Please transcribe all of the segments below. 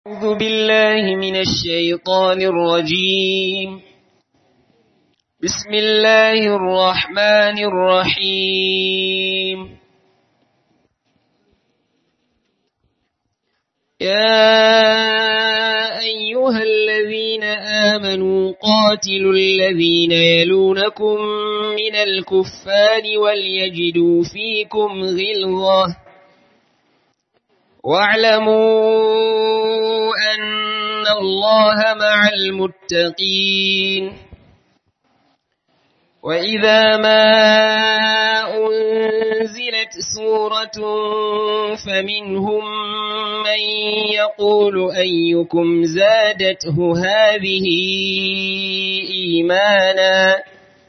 أعوذ بالله من الشيطان الرجيم بسم الله الرحمن الرحيم يا أيها الذين آمنوا قاتلوا الذين يلونكم من الكفار وليجدوا فيكم غلظة واعلموا أن الله مع المتقين وإذا ما أنزلت سورة فمنهم من يقول أيكم زادته هذه إيمانا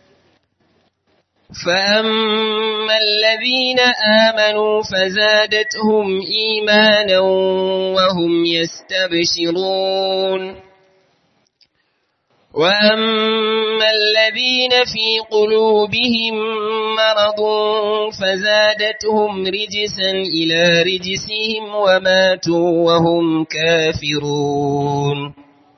فأما الذين آمنوا فزادتهم إيمانا وهم يستبشرون وأما الذين في قلوبهم مرض فزادتهم رجسا إلى رجسهم وماتوا وهم كافرون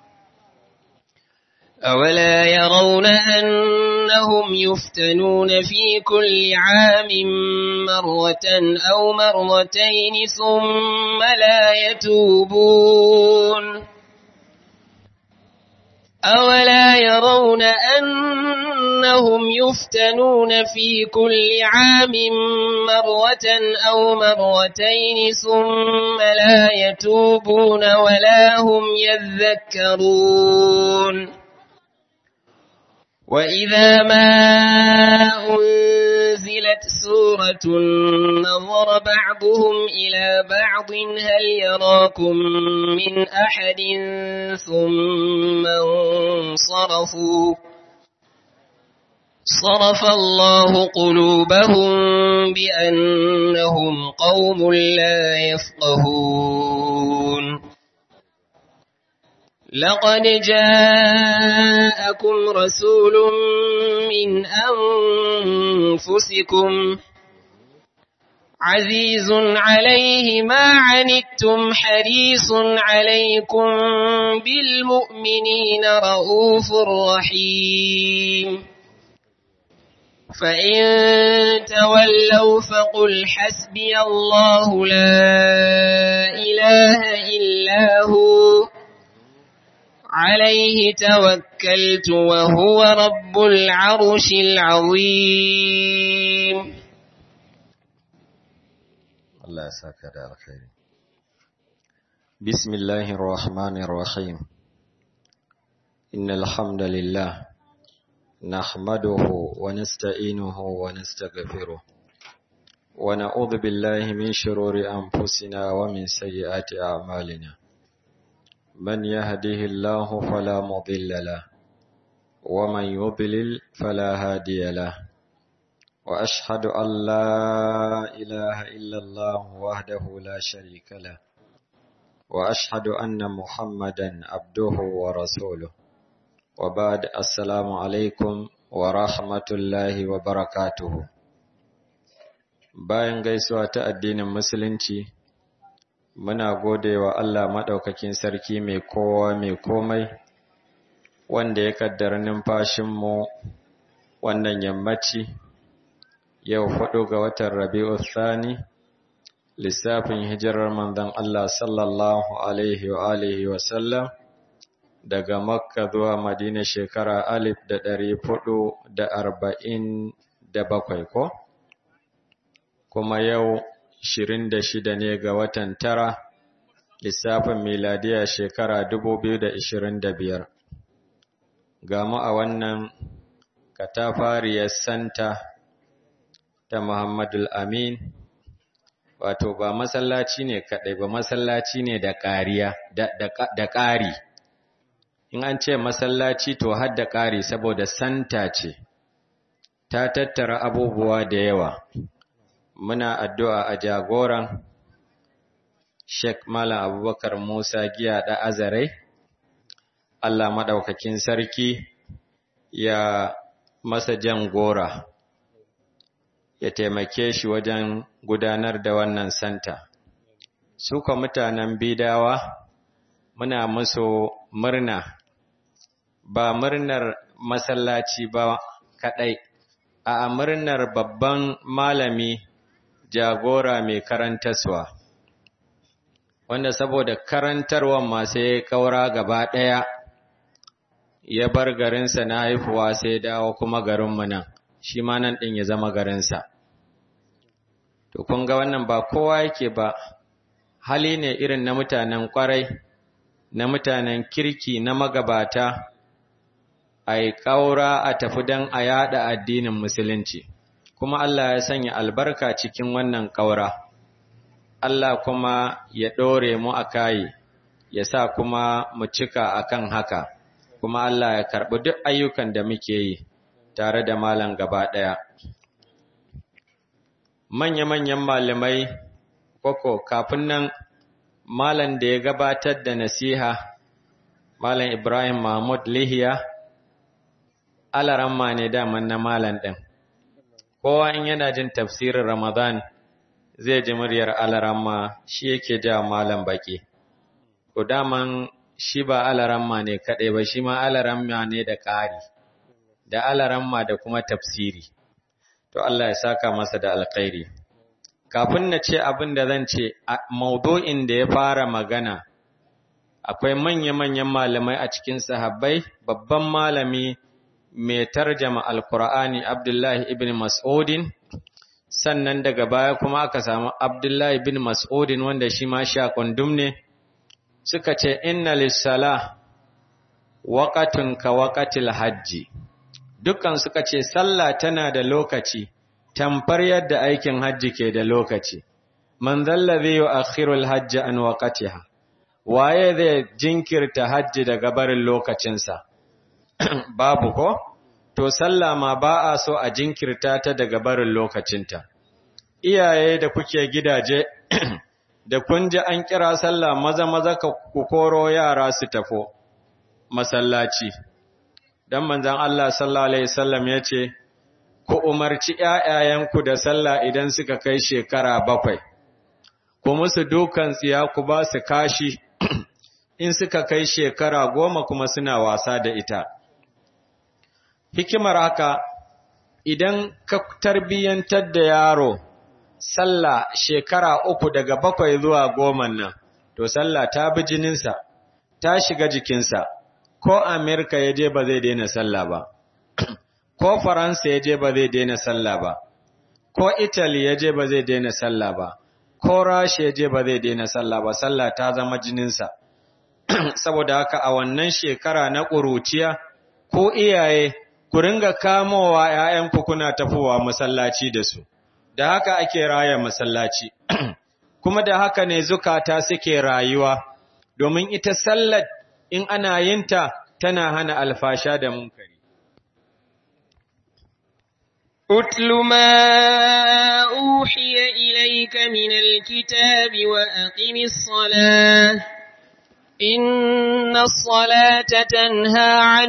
أولا يرون أنهم يفتنون في كل عام مرة أو مرتين ثم لا يتوبون أولا يرون أنهم يفتنون في كل عام مرة أو مرتين ثم لا يتوبون ولا هم يذكرون وإذا ما أنزلت سورة نظر بعضهم إلى بعض هل يراكم من أحد ثم انصرفوا صرف الله قلوبهم بأنهم قوم لا يفقهون لقد جاءكم رسول من أنفسكم عزيز عليه ما عنتم حريص عليكم بالمؤمنين رؤوف رحيم فإن تولوا فقل حسبي الله لا إله إلا هو عليه توكلت وهو رب العرش العظيم الله يساك على الخير بسم الله الرحمن الرحيم إن الحمد لله نحمده ونستعينه ونستغفره ونعوذ بالله من شرور أنفسنا ومن سيئات أعمالنا من يهده الله فلا مضل له ومن يضلل فلا هادي له وأشهد أن لا إله إلا الله وحده لا شريك له وأشهد أن محمدا عبده ورسوله وبعد السلام عليكم ورحمة الله وبركاته bayan gaisuwa ta addinin musulunci muna gode wa Allah maɗaukakin sarki mai kowa mai komai wanda ya kaddara numfashinmu wannan yammaci yau hudu ga watan rabi'u thani lissafin hijirar manzon Allah sallallahu alaihi wa alihi wa sallam daga makka zuwa madina shekara alif da ɗari hudu da arba'in da bakwai ko kuma yau Shirin da shida ne ga watan tara lissafin miladiya shekara dubu biyu da ishirin da biyar. Ga mu a wannan katafariyar santa ta Muhammadul Amin, wato ba masallaci ne kaɗai ba masallaci ne da ƙariya, da ƙari. In an ce masallaci to har da ƙari saboda santa ce, ta tattara abubuwa da yawa. muna addu'a a jagoran Sheikh Malam Abubakar Musa Giya da Azarai, Allah maɗaukakin sarki ya masa jan gora, ya taimake shi wajen gudanar da wannan santa. Suka mutanen bidawa muna musu murna ba murnar masallaci ba kaɗai, a murnar babban malami jagora mai karantaswa, wanda saboda karantarwan masu ya kaura gaba ɗaya ya bar garinsa na haifuwa sai dawo kuma garinmu nan, shi ma nan ɗin ya zama garinsa. To, kun ga wannan ba kowa yake ba, hali ne irin na mutanen ƙwarai, na mutanen kirki, na magabata, a yi ƙaura a tafi don a yaɗa addinin Musulunci, kuma Allah ya sanya albarka cikin wannan ƙaura. Allah kuma ya ɗore mu a kayi, ya sa kuma mu cika akan haka, kuma Allah ya karɓi duk ayyukan da muke yi tare da malam gaba ɗaya. Manya-manyan malamai, koko kafin nan malam da ya gabatar da nasiha, Malam Ibrahim Mahmud Lihiya, alaramma ne daman na malam ɗin. Kowa in yana jin tafsirin Ramadan zai ji muryar alaramma shi yake ja malam baki. Ko daman shi ba alaramma ne kaɗai ba, shi ma alaramma ne da ƙari, da alaramma da kuma tafsiri. To Allah ya saka masa da alkhairi. Kafin na ce abin da zan ce, maudu'in da ya fara magana, akwai manya-manyan malamai a cikin sahabbai, babban malami mai tarjama Alkur'ani Abdullahi ibn Mas'udin, sannan daga baya kuma aka samu Abdullahi ibn Mas'udin wanda shi ma sha kundum ne, suka ce, Inna lissala waƙatun ka waƙatil hajji. Dukkan suka ce, Sallah tana da lokaci, tamfar yadda aikin hajji ke da lokaci. Man zalla zai yi akhirul hajji an waƙatiha, waye zai jinkirta hajji daga barin lokacinsa. babu ko? To, sallah ma ba a so a jinkirta ta daga barin lokacinta. Iyaye da kuke gidaje, da kun ji an kira sallah maza-maza ka ku koro yara su tafo masallaci. Don manzan Allah sallallahu Alaihi wasallam ya ce, Ku umarci ’ya'yayenku da sallah idan suka kai shekara bakwai, ku musu dukan tsiya ku ba su kashi in suka kai shekara goma kuma suna wasa da ita. Hikimar haka, idan ka tarbiyyantar da yaro, sallah shekara uku daga bakwai zuwa goma nan, to sallah ta bi jininsa, ta shiga jikinsa, ko Amerika ya je ba zai daina sallah ba, ko Faransa ya je ba zai daina sallah ba, ko Italy ya je ba zai daina sallah ba, ko Rasha ya je ba zai daina sallah ba, sallah ta zama jininsa. Saboda haka a wannan shekara na ƙuruciya, ko iyaye, ku ringa kamowa ‘ya'yanku kuna tafowa masallaci da su, da haka ake raya masallaci, kuma da haka ne zukata suke rayuwa, domin ita sallar in ana yinta tana hana alfasha da munkari. أتل ما أوحي إليك من الكتاب وأقم الصلاة إن الصلاة تنهى عن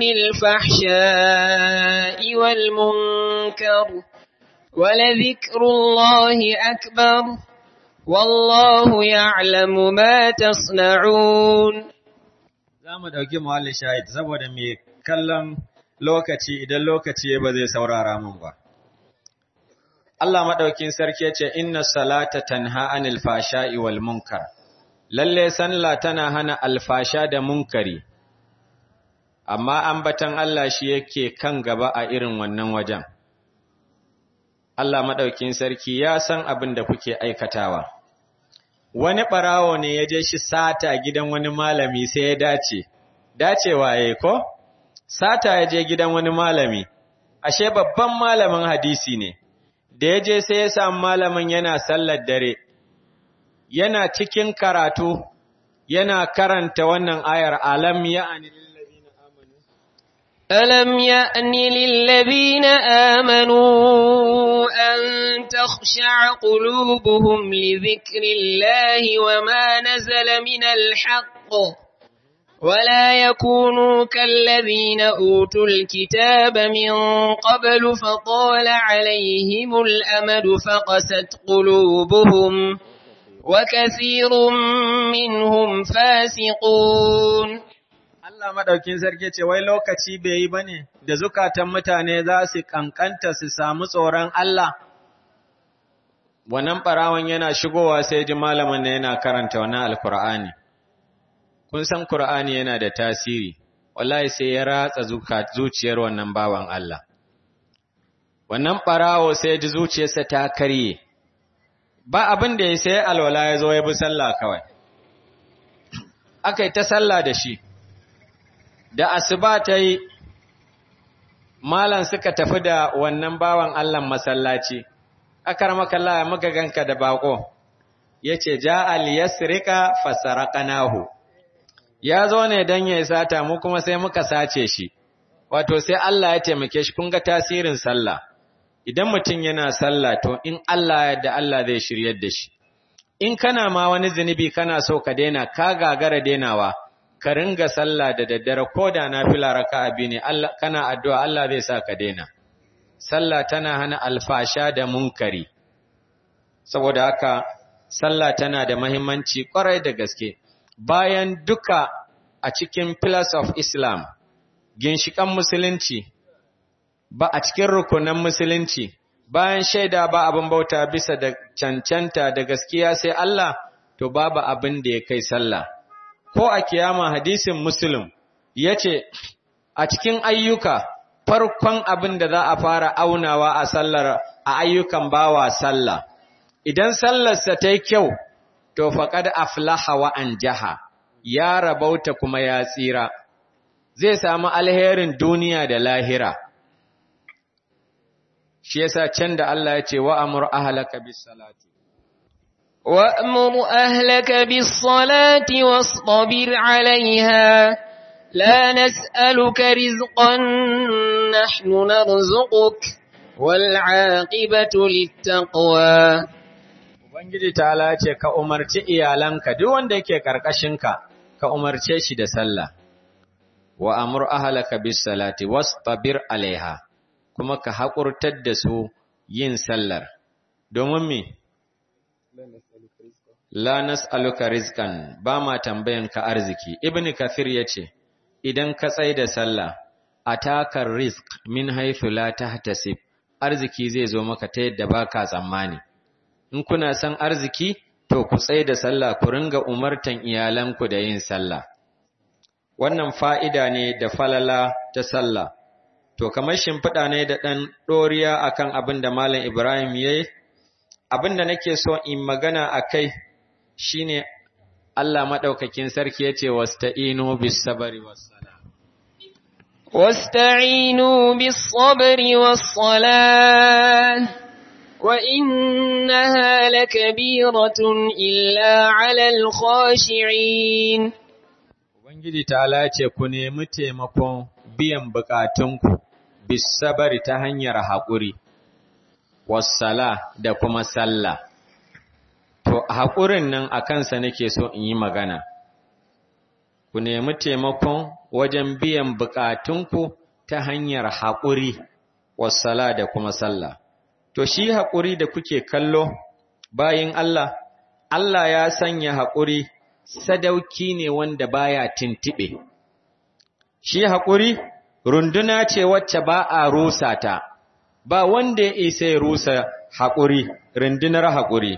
الفحشاء والمنكر ولذكر الله أكبر والله يعلم ما تصنعون Za mu ɗauki muhalli shahid saboda mai kallon lokaci idan lokaci ba zai saurara mun ba. Allah maɗaukin sarki ya ce, Inna salata tanha anil fasha'i wal munkar. lalle sallah tana hana alfasha da munkari, amma ambatan Allah shi yake kan gaba a irin wannan wajen. Allah maɗaukin sarki ya san abin da kuke aikatawa. Wani ɓarawo ne ya je shi sata gidan wani malami sai ya dace, dacewa ya ko? Sata ya je gidan wani malami, ashe babban malamin hadisi ne, da ya je sai ya samu malamin yana sallar dare. yana cikin karatu yana karanta wannan ayar alam ya'ani lillazina amanu ألم يأن للذين آمنوا أن تخشع قلوبهم لذكر الله وما نزل من الحق ولا يكونوا كالذين أوتوا الكتاب من قبل فطال عليهم الأمد فقست قلوبهم وكثير منهم فاسقون Allah madaukin sarki ce wai lokaci bai yi bane da zukatan mutane za su kankanta su samu tsoron Allah wannan barawan yana shigowa sai ji malamin ne yana karanta wannan alkur'ani kun san qur'ani yana da tasiri wallahi sai ya ratsa zuciyar wannan bawan Allah wannan barawo sai ji zuciyarsa ta karye ba abin da ya sai alwala ya zo ya bi sallah kawai akai ta sallah da shi da asuba ta yi malan suka tafi da wannan bawan Allah masallaci akar makalla ya muka ganka da bako yace ja al yasrika fasaraqnahu ya zo ne dan ya sata mu kuma sai muka sace shi wato sai Allah ya taimake shi kun ga tasirin sallah idan mutum yana sallah to in Allah ya da Allah zai shiryar da shi in kana ma wani zunubi kana so ka daina ka gagara dainawa ka ringa sallah da daddare ko da nafila raka'a biyu ne Allah kana addu'a Allah zai sa ka daina sallah tana hana alfasha da munkari saboda haka sallah tana da muhimmanci kwarai da gaske bayan duka a cikin pillars of Islam ginshikan musulunci ba a cikin rukunan musulunci bayan shaida ba abin bauta bisa da cancanta da gaskiya sai Allah to babu abin da ya kai sallah ko a kiyama hadisin muslim yace a cikin ayyuka farkon abin da za a fara aunawa a sallar a ayyukan bawa sallah idan sallarsa ta yi kyau to faqad aflaha wa anjaha ya rabauta kuma ya tsira zai samu alherin duniya da lahira shi yasa can da Allah ya ce wa amur ahlaka bis salati وأمر أهلك بالصلاة واصطبر عليها لا نسألك رزقا نحن نرزقك والعاقبة للتقوى Ubangiji ta ce ka umarci iyalanka duk wanda yake karkashinka ka umarce shi da sallah wa amur ahlaka bis salati wastabir alaiha kuma ka haƙurtar da su yin sallar domin me La nas'aluka rizqan ba ma tambayan ka arziki. Ibn Kathir yace idan ka tsai da sallah atakar rizq min haythu la tahtasib arziki zai zo maka ta yadda baka tsammani. In kuna san arziki to ku tsai da sallah ku ringa umartan iyalanku da yin sallah. Wannan fa'ida ne da falala ta sallah. To kamar shimfiɗa ne da ɗan ɗoriya akan abin da Malam Ibrahim yayi abin da nake so in magana a kai shi ne Allah maɗaukakin sarki ya ce, Wasta'inu bis sabari wassala. Wasta'inu bis sabari wassala, wa innaha lakabiratun illa alal khashi'in. Ubangiji ta ce, Ku nemi taimakon biyan bukatunku bis sabari ta hanyar haƙuri. wassala da kuma sallah. To, haƙurin nan a kansa nake so in yi magana. Ku nemi taimakon wajen biyan buƙatunku ta hanyar haƙuri, wassala da kuma sallah. To, shi haƙuri da kuke kallo bayin Allah, Allah ya sanya haƙuri sadauki ne wanda baya tintiɓe. Shi haƙuri runduna ce wacce ba a rusa ta. ba wanda ya isa ya rusa haƙuri, rundunar haƙuri.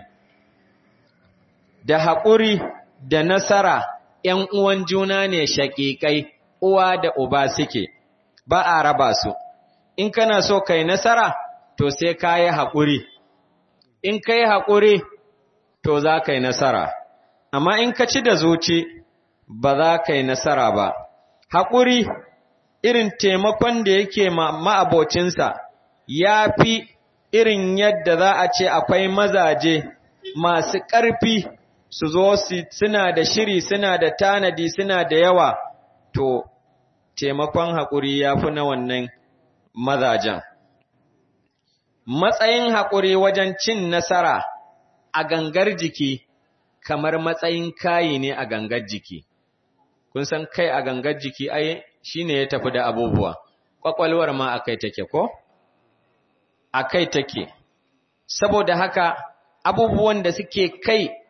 Da haƙuri da nasara ‘yan uwan juna ne shaƙiƙai, uwa da uba suke, ba a raba su. In kana so kai nasara, to sai ka yi haƙuri. In ka yi haƙuri, to za ka yi nasara. Amma in ka ci da zuci, ba za ka yi nasara ba. Haƙuri irin taimakon da yake ma'abocinsa. ya fi irin yadda za a ce akwai mazaje masu ƙarfi su zo suna da shiri suna da tanadi suna da yawa to taimakon haƙuri ya fi na wannan mazajen. Matsayin haƙuri wajen cin nasara a gangar jiki kamar matsayin kayi ne a gangar jiki. Kun san kai a gangar jiki ai shi ne ya tafi da abubuwa, ƙwaƙwalwar ma a kai take ko? a kai take, saboda haka abubuwan da suke kai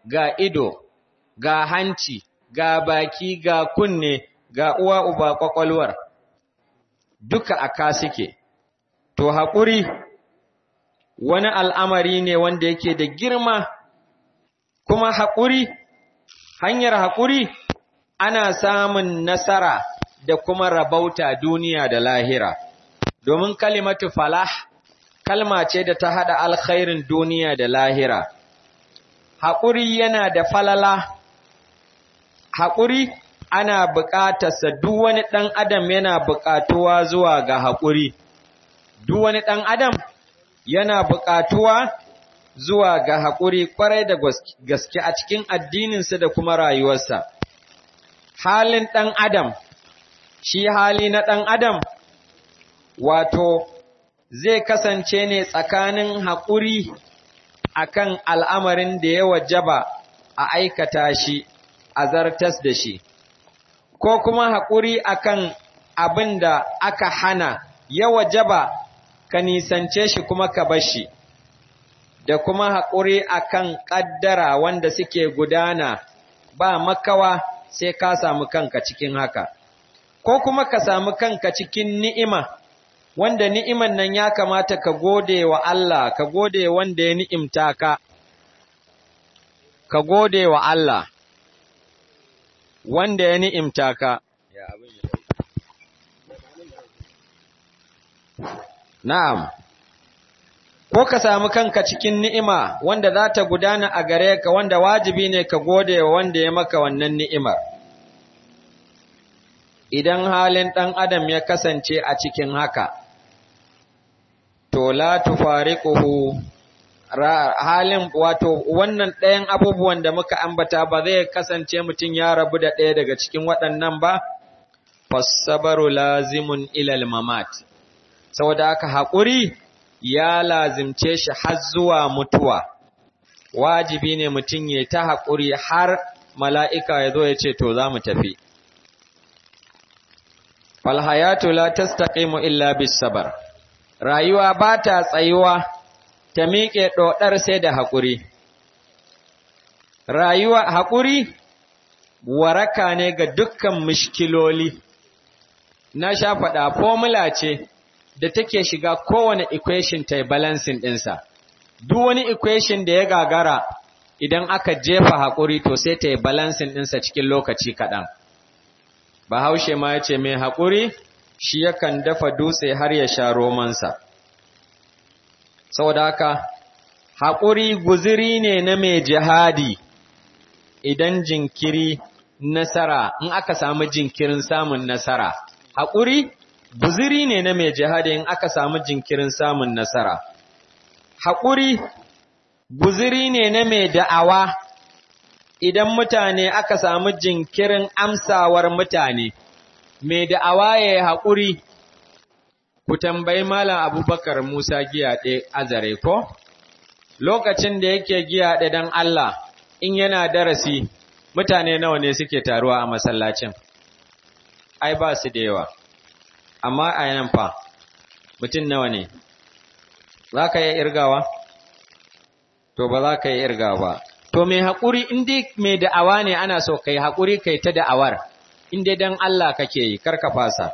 ga ido, ga hanci, ga baki, ga kunne, ga uwa uba ƙwaƙwalwar, duka a ka suke. To, haƙuri wani al'amari ne wanda yake da girma, kuma haƙuri, hanyar haƙuri ana samun nasara da kuma rabauta duniya da lahira. Domin kalimatu falah, kalma ce da ta haɗa alkhairin duniya da lahira. Haƙuri yana da falala, haƙuri ana buƙatarsa duk wani ɗan adam yana buƙatuwa zuwa ga haƙuri. Duk wani ɗan adam yana buƙatuwa zuwa ga haƙuri ƙwarai da gaske a cikin addininsa da kuma rayuwarsa. Halin ɗan adam, shi hali na ɗan adam, wato, zai kasance ne tsakanin haƙuri akan al'amarin da ya wajaba a aikata shi, a zartas da shi, ko kuma haƙuri akan abin da aka hana ya wajaba ka nisance shi kuma ka bar shi, da kuma haƙuri akan ƙaddara wanda suke gudana ba makawa sai ka samu kanka cikin haka, ko kuma ka samu kanka cikin ni'ima. wanda ni'iman nan ya kamata ka gode wa Allah, ka gode wanda ya ni'imta ka, ka gode wa Allah, wanda ya ni'imta ka. Na'am, ko ka samu kanka cikin ni'ima wanda za ta gudana a gare ka wanda wajibi ne ka gode wa wanda ya maka wannan ni'imar. Idan halin ɗan adam ya kasance a cikin haka, to la tufariquhu halin wato wannan ɗayan abubuwan da muka ambata ba zai kasance mutum ya rabu da ɗaya daga cikin waɗannan ba fasabaru lazimun ilal mamat saboda haka haƙuri ya lazimce shi har zuwa mutuwa wajibi ne mutum ya ta haƙuri har mala'ika ya zo ya ce to za mu tafi falhayatu la tastaqimu illa bis sabar rayuwa ba ta tsayuwa ta miƙe ɗoɗar sai da haƙuri. Rayuwa haƙuri waraka ne ga dukkan mishkiloli, na sha faɗa formula ce da take shiga kowane equation ta balancing ɗinsa. Duk wani equation da ya gagara idan aka jefa haƙuri to sai ta yi balancing ɗinsa cikin lokaci kaɗan. Bahaushe ma ya ce mai haƙuri shi yakan dafa dutse har ya sha romansa. Saboda haka, haƙuri guziri ne na mai jihadi idan jinkiri nasara, in aka samu jinkirin samun nasara. Haƙuri guziri ne na mai jihadi in aka samu jinkirin samun nasara. Haƙuri guziri ne na mai da'awa idan mutane aka samu jinkirin amsawar mutane. mai da'awa ya yi haƙuri, ku tambayi Malam Abubakar Musa giyaɗe azare ko? Lokacin da yake giyaɗe don Allah, in yana darasi, mutane nawa ne suke taruwa a masallacin? Ai, ba su da yawa, amma a yan fa, mutum nawa ne? Za ka yi irgawa? To, ba za ka yi irgawa ba. To, mai haƙuri, in dai mai da'awa ne ana so ka yi haƙuri kai ta da'awar. in dai dan Allah kake yi karka fasa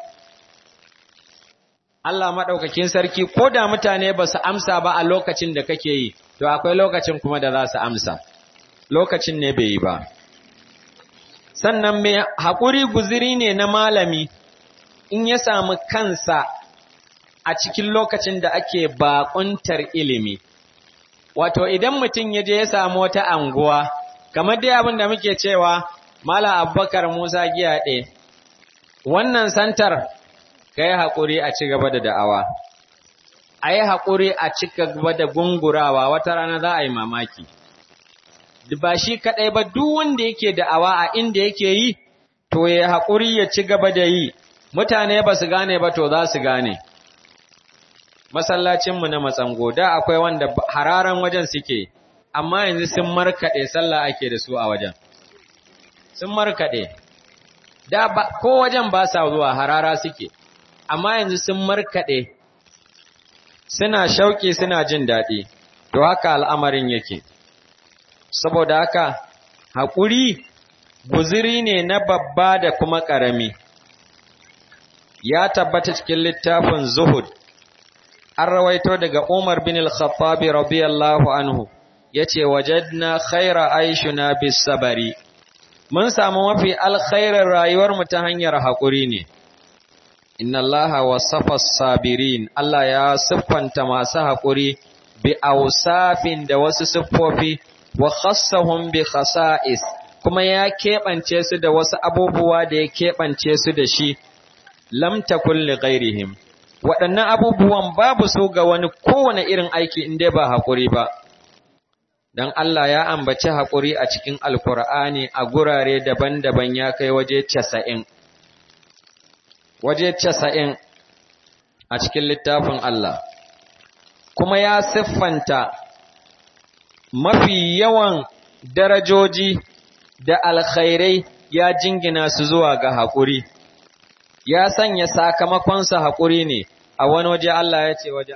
Allah maɗaukakin sarki ko da mutane ba su amsa ba a lokacin da kake yi to akwai lokacin kuma da za su amsa lokacin ne bai yi ba sannan mai haƙuri guziri ne na malami in ya samu kansa a cikin lokacin da ake baƙuntar ilimi wato idan mutum ya je ya samu wata anguwa kamar dai abin da muke cewa Mala Abubakar Musa Giyaɗe, wannan santar ka yi haƙuri a ci gaba da da'awa, a yi haƙuri a ci gaba da gungurawa wata rana za a yi mamaki. Ba shi kaɗai ba duk wanda yake da'awa a inda yake yi, to ya haƙuri ya ci gaba da yi, mutane ba su gane ba to za su gane. Masallacinmu na matsango, da akwai wanda hararan wajen suke, amma yanzu sun markaɗe sallah ake da su a wajen. sun markaɗe, da ba, ko wajen ba sa zuwa harara suke, amma yanzu sun markaɗe, suna shauƙi suna jin daɗi, to haka al'amarin yake. saboda haka haƙuri guziri ne na babba da kuma ƙarami ya tabbata cikin littafin zuhud an rawaito daga Umar bin al-Khattabi radiyallahu anhu yace wajadna khaira aishuna bis sabari mun samu mafi alkhairar rayuwar mu ta hanyar hakuri ne inna allaha wasafa sabirin Allah ya siffanta masu hakuri bi awsafin da wasu siffofi wa khassahum bi khasa'is kuma ya keɓance su da wasu abubuwa da ya keɓance su da shi lam takun li ghairihim waɗannan abubuwan babu su ga wani kowane irin aiki in dai ba haƙuri ba don Allah ya ambaci haƙuri a cikin alkur'ani a gurare daban-daban ya kai waje casa'in waje casa'in a cikin littafin Allah kuma ya siffanta mafi yawan darajoji da alkhairai ya jingina su zuwa ga haƙuri ya sanya sakamakonsa haƙuri ne a wani waje Allah ya ce waje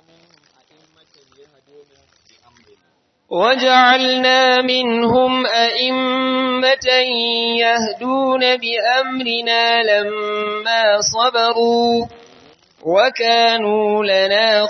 وجعلنا منهم أئمة يهدون بأمرنا لما صبروا وكانوا لنا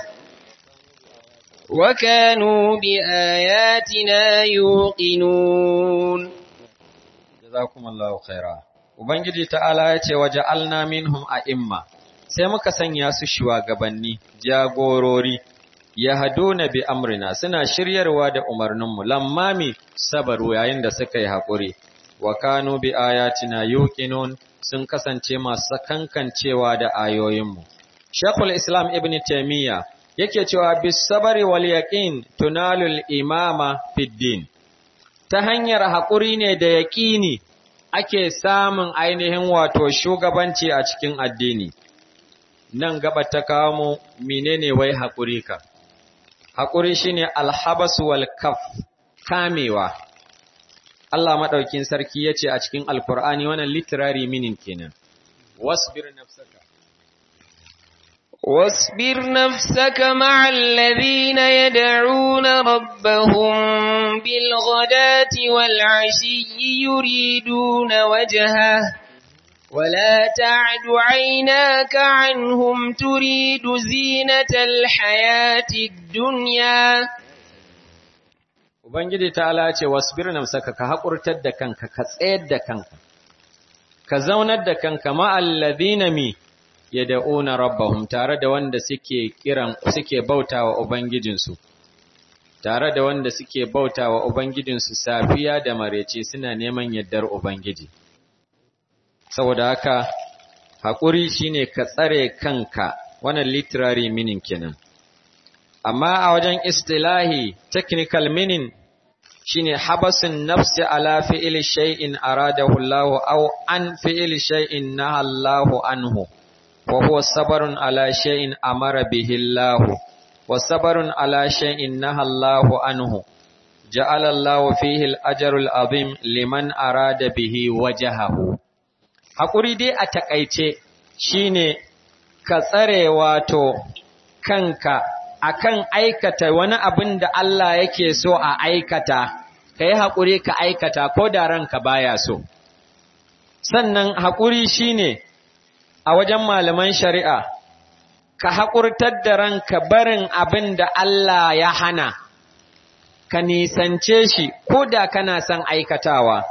وكانوا بآياتنا يوقنون جزاكم الله خيرا Ubangiji ta'ala ya ce waje alna minhum a imma, sai muka sanya su shugabanni, jagorori, ya haduna bi amrina suna shiryarwa da umarninmu, lammami sabaru yayin da suka yi haƙuri, wa kanu bi ayatina yuqinun sun kasance masu kankancewa da ayoyinmu. Shekul Islam Ibn Taymiyyah yake cewa bis sabari wal yaqin tunalul imama fid din. Ta hanyar haƙuri ne da yaƙini ake samun ainihin wato shugabanci a cikin addini. Nan gaba ta kawo mu menene wai haƙuri ka. Haƙuri shine alhabas wal kaf kamewa. Allah maɗaukin sarki ya ce a cikin Alƙur'ani wannan literary meaning kenan. Wasbir nafsaka. واصبر نفسك مع الذين يدعون ربهم بالغداة والعشي يريدون وجهه ولا تعد عيناك عنهم تريد زينة الحياة الدنيا Ubangiji ta ce wasbir nafsaka ka haƙurtar da kanka ka tsayar da kanka ka zaunar da kanka ma'al ladina mi yad'una rabbahum tare da wanda suke kiran suke bautawa ubangijinsu tare da wanda suke bautawa ubangijinsu safiya da marece suna neman yaddar ubangiji saboda haka hakuri shine ka tsare kanka wannan literary meaning kenan amma a wajen istilahi technical meaning shine habasun nafsi ala fi'li shay'in aradahu Allah aw an fi'li shay'in naha Allah anhu وهو صبر على شيء أمر به الله وصبر على شيء نهى الله عنه جعل الله فيه الأجر العظيم لمن أراد به وجهه haƙuri dai a taƙaice shine ka tsare wato kanka akan aikata wani abin da Allah yake so a aikata ka yi haƙuri ka aikata ko da ranka baya so sannan haƙuri shine a wajen malaman shari'a, ka haƙurtar da ranka barin abin da Allah ya hana, ka nisance shi ko da kana son aikatawa.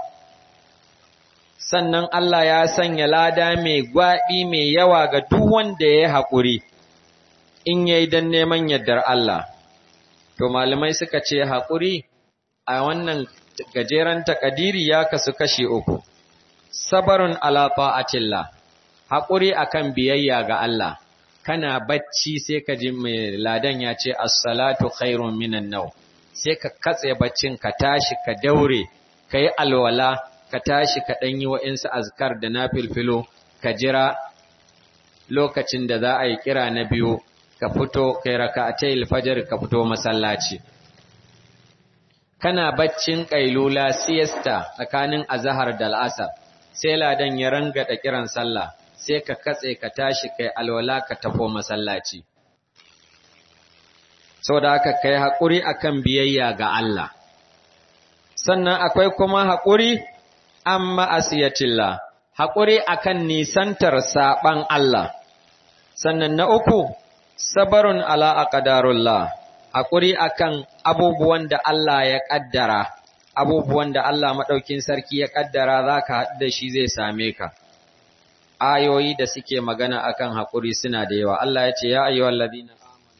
Sannan Allah ya sanya lada mai gwaɓi mai yawa ga duk wanda ya haƙuri, in ya yi don neman yardar Allah. To, malamai suka ce haƙuri a wannan gajeren takadiri ya kasu kashi uku, sabarun ala ta'atillah. haƙuri akan biyayya ga Allah, kana bacci sai ka ji mai ladan ya ce, Assalatu khairun minan nau, sai ka katse baccin ka tashi ka daure, ka yi alwala, ka tashi ka ɗanyi wa'insu azkar da na filfilo, ka jira lokacin da za a yi kira na biyu, ka fito, kai raka a fajar ka fito masallaci. Kana baccin ƙailula siyasta tsakanin azahar da al'asar, sai ladan ya rangada kiran sallah. sai ka katse ka tashi kai alwala ka tafo masallaci. Sau da haka kai haƙuri akan biyayya ga Allah. sannan akwai kuma haƙuri amma asiyatillah haƙuri akan nisantar saɓan Allah sannan na uku sabarun ala aqdarullah haƙuri akan abubuwan da Allah ya ƙaddara abubuwan da Allah maɗaukin sarki ya ƙaddara za ka haɗu da shi zai same ka ayoyi da suke magana akan haƙuri suna da yawa Allah ya ce ya ayyuhal ladina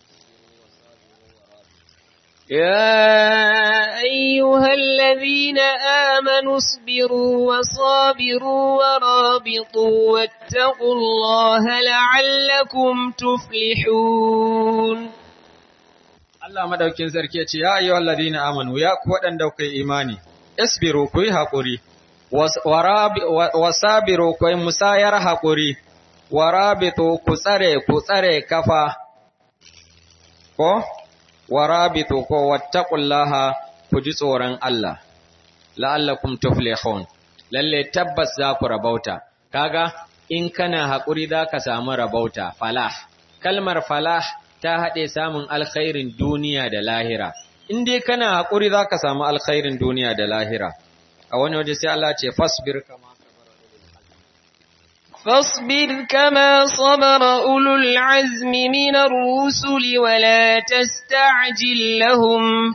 يا أيها الذين آمنوا اصبروا وصابروا ورابطوا واتقوا الله لعلكم تفلحون Allah madaukin sarki ya ce ya ayyuhal ladina amanu ya ku waɗanda kai imani isbiru ku yi haƙuri wasabiru ku yi musayar haƙuri warabitu ku tsare ku tsare kafa ko warabitu ko wattaqullaha ku ji tsoron Allah la'allakum tuflihun lalle tabbas za ku rabauta kaga in kana haƙuri za ka samu rabauta falah kalmar falah ta haɗe samun alkhairin duniya da lahira in dai kana haƙuri za ka samu alkhairin duniya da lahira a wani waje sai Allah ce fasbir kama فاصبر كما صبر أولو العزم من الرسل ولا تستعجل لهم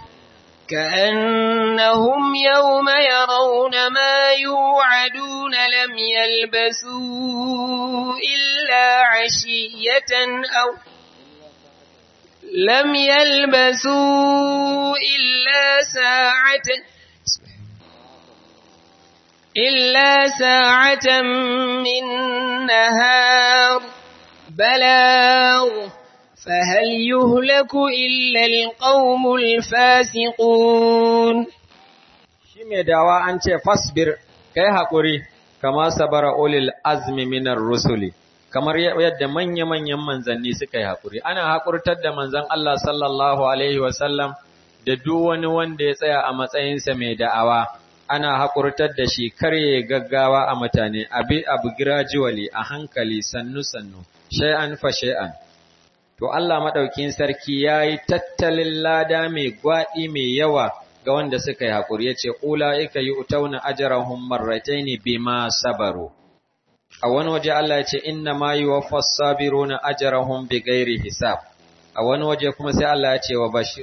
كأنهم يوم يرون ما يوعدون لم يلبثوا إلا عشية أو لم يلبثوا إلا ساعة إلا ساعة من نهار بلاغ فهل يهلك إلا القوم الفاسقون shi mai dawa an ce fasbir kai haƙuri kama sabara ulil azmi minar rusuli kamar yadda manya-manyan manzanni suka yi haƙuri ana haƙurtar da manzan Allah sallallahu alaihi wasallam da duk wani wanda ya tsaya a matsayinsa mai da'awa ana haƙurtar da shi karye gaggawa a mutane abi abu gradually a hankali sannu-sannu shay'an fa shay'an to Allah madaukin sarki yayi tattalin lada mai gwadi mai yawa ga wanda suka yi haƙuri yace ulaika yu'tauna ajrahum marrataini bima sabaru a wani waje Allah yace inna ma yuwaffas sabiruna ajrahum bighairi hisab a wani waje kuma sai Allah yace wa bashir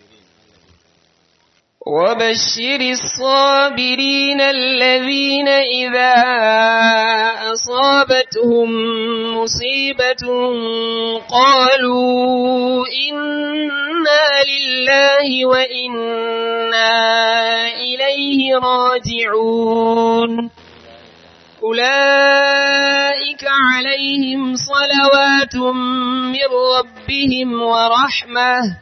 وبشر الصابرين الذين إذا أصابتهم مصيبة قالوا إنا لله وإنا إليه راجعون أولئك عليهم صلوات من ربهم ورحمة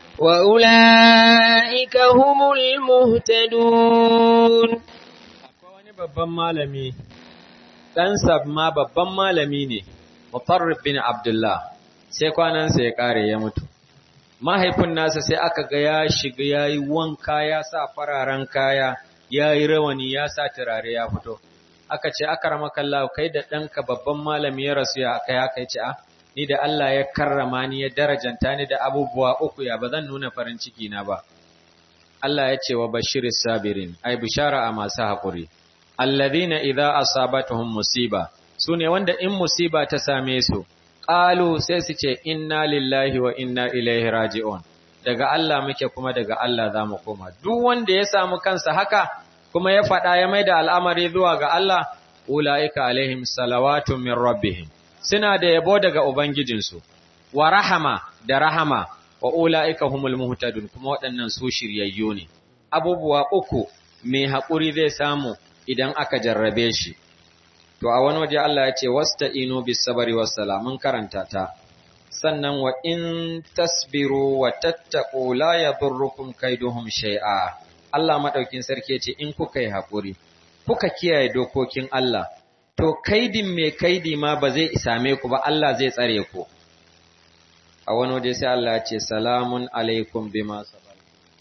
وأولئك هم المهتدون akwai wani babban malami ɗansa ma babban malami ne mutarrif bin abdullah sai kwanansa ya ƙare ya mutu mahaifin nasa sai aka ga ya shiga ya yi wanka ya sa fararen kaya ya yi rawani ya sa turare ya fito aka ce aka ramakalla kai da ɗanka babban malami ya rasu ya aka ya kai ce a ni da Allah ya karrama ni ya darajanta ni da abubuwa uku ya ba zan nuna farin ciki na ba Allah ya ce wa bashiris sabirin ai bishara a masu haƙuri alladhina idza asabatuhum musiba sune wanda in musiba ta same su qalu sai su ce inna lillahi wa inna ilaihi raji'un daga Allah muke kuma daga Allah za mu koma duk wanda ya samu kansa haka kuma ya faɗa ya maida al'amari zuwa ga Allah ulaika alaihim salawatu min rabbihim suna da yabo daga ubangijinsu wa rahama da rahama wa ulaika humul muhtadun kuma waɗannan su shiryayyu ne abubuwa uku mai haƙuri zai samu idan aka jarrabe shi to a wani waje Allah ya ce wasta'inu bis sabri was mun karanta ta sannan wa in tasbiru wa tattaqu la yadurrukum kaiduhum shay'a Allah madaukin sarki yace in kuka yi haƙuri kuka kiyaye dokokin Allah to kaidin mai kaidi ma ba zai same ku ba Allah zai tsare ku a wani waje sai Allah ya ce salamun alaikum bima sabar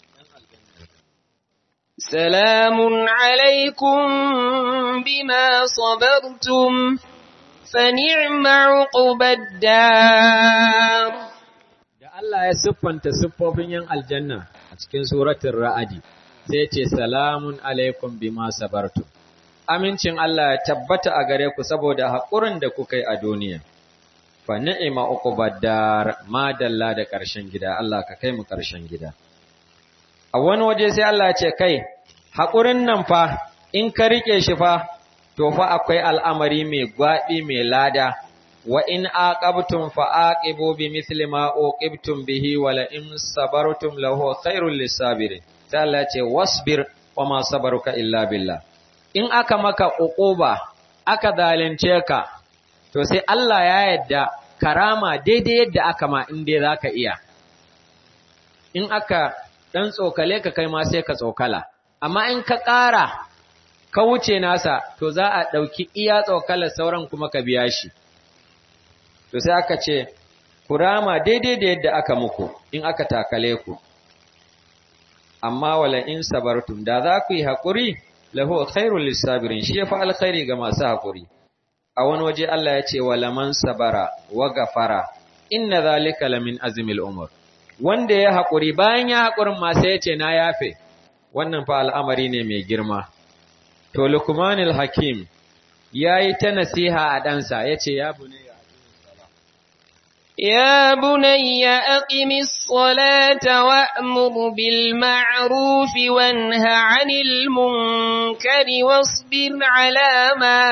سلام عليكم بما صبرتم فنعم عقب الدار da Allah ya siffanta siffofin yan aljanna a cikin suratul ra'adi sai ce salamun alaikum bima sabartu amincin Allah ya tabbata a gare ku saboda haƙurin da kuka yi a duniya fa ni'ima uqubadar ma dalla da ƙarshen gida Allah ka kai mu ƙarshen gida a wani waje sai Allah ya ce kai haƙurin nan fa in ka rike shi fa to fa akwai al'amari mai gwaɓi mai lada wa in aqabtum fa aqibu bi mithli ma uqibtum bihi wa la in sabartum lahu khairul lisabirin sai Allah ce wasbir wa ma sabaruka illa billah in aka maka uquba aka zalunce ka to sai Allah ya yadda karama daidai yadda aka ma in dai zaka iya in aka dan tsokale ka kai ma sai ka tsokala amma in ka ƙara ka wuce nasa to za a ɗauki iya tsokalar sauran kuma ka biya shi to sai aka ce ku rama daidai da yadda aka muku in aka takale ku amma wala in sabartum da za ku yi haƙuri lahu khairul lisabirin shi yafi alkhairi ga masu haƙuri a wani waje Allah ya ce wala man sabara wa gafara inna zalika lamin azmil umur wanda ya haƙuri bayan ya haƙurin ma sai ya ce na yafe wannan fa al'amari ne mai girma to lukmanul hakim yayi ta nasiha a ɗansa yace ya bunayya يا بني أقم الصلاة وأمر بالمعروف وانه عن المنكر واصبر على ما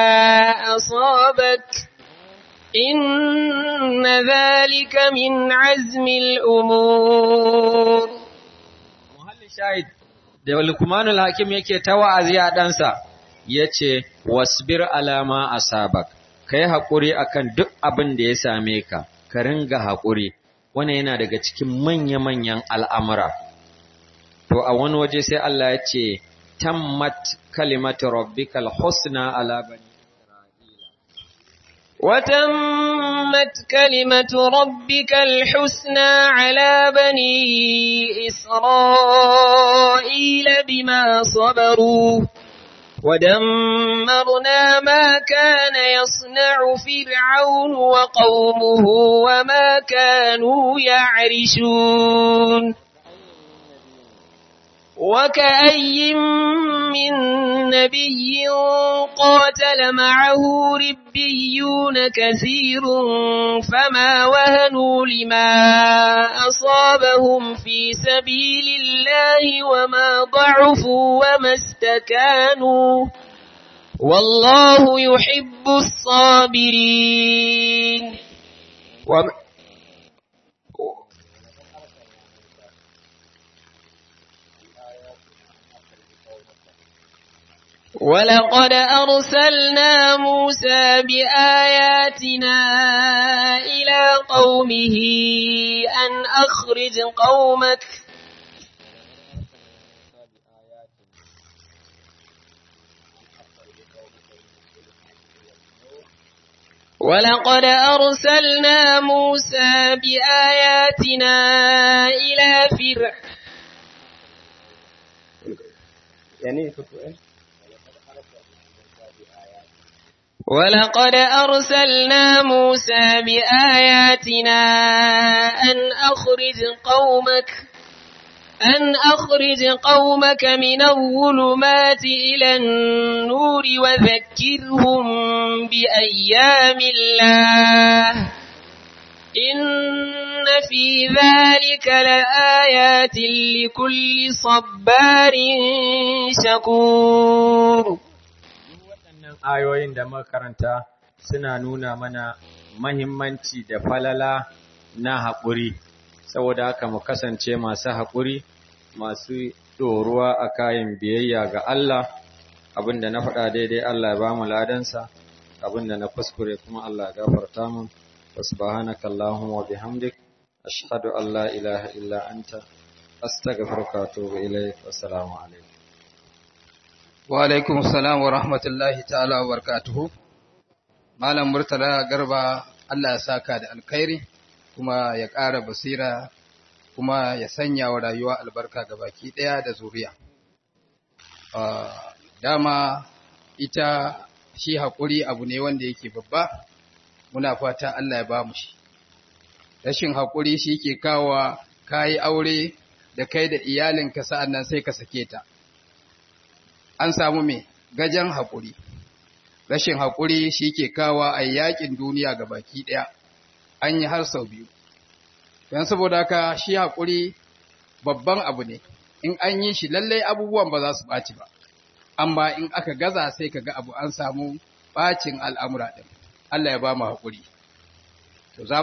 أصابك إن ذلك من عزم الأمور محل شاهد da Lukmanul Hakim yake ta wa'azi a ɗansa yace wasbir alama asabak kai haƙuri akan duk abin da ya same ka ka ringa haƙuri, wani yana daga cikin manya-manyan al'amura. To, a wani waje sai Allah ya ce, Tammat kalimatu rabbikal husna ala bani وتمت كلمة ربك الحسنى على بني إسرائيل بما صبروا ودمرنا ما كان يصنع فرعون وقومه وما كانوا يعرشون وكأي من نبي قاتل معه ربيون كثير فما وهنوا لما أصابهم في سبيل الله وما ضعفوا وما استكانوا والله يحب الصابرين ولقد أرسلنا موسى بآياتنا إلى قومه أن أخرج قومك ولقد أرسلنا موسى بآياتنا إلى فرعون يعني ولقد أرسلنا موسى بآياتنا أن أخرج قومك أن أخرج قومك من الظلمات إلى النور وذكرهم بأيام الله إن في ذلك لآيات لكل صبار شكور ayoyin da makaranta suna nuna mana mahimmanci da falala na haƙuri, saboda haka mu kasance masu haƙuri, masu ɗoruwa a kayan biyayya ga Allah, abinda na faɗa daidai Allah ya ba mu ladansa, abinda na kuskure kuma Allah ya gafarta mun, wa subhanaka Allahumma wa bihamdik, ashhadu an la ilaha illa anta, astaghfiruka wa atubu ilaik, wassalamu alaikum. Wa alaikum salam wa rahmatullahi ta'ala wa barakatuhu. Malam Murtala Garba Allah ya saka da alkhairi kuma ya ƙara basira kuma ya sanya wa rayuwa albarka ga baki ɗaya da zuriya. Dama ita shi haƙuri abu ne wanda yake babba, muna fata Allah ya ba mu shi. Rashin haƙuri shi ke kawo kayi aure da kai da iyalinka sa'an nan sai ka sake ta. An samu me gajen haƙuri, rashin haƙuri shi ke kawa a yaƙin duniya ga baki ɗaya, an yi har sau biyu. Don saboda haka shi haƙuri babban abu ne, in an yi shi lallai abubuwan ba za su ɓaci ba, amma in aka gaza sai ka ga abu an samu ɓacin al'amura ɗin. Allah ya ba mu haƙuri.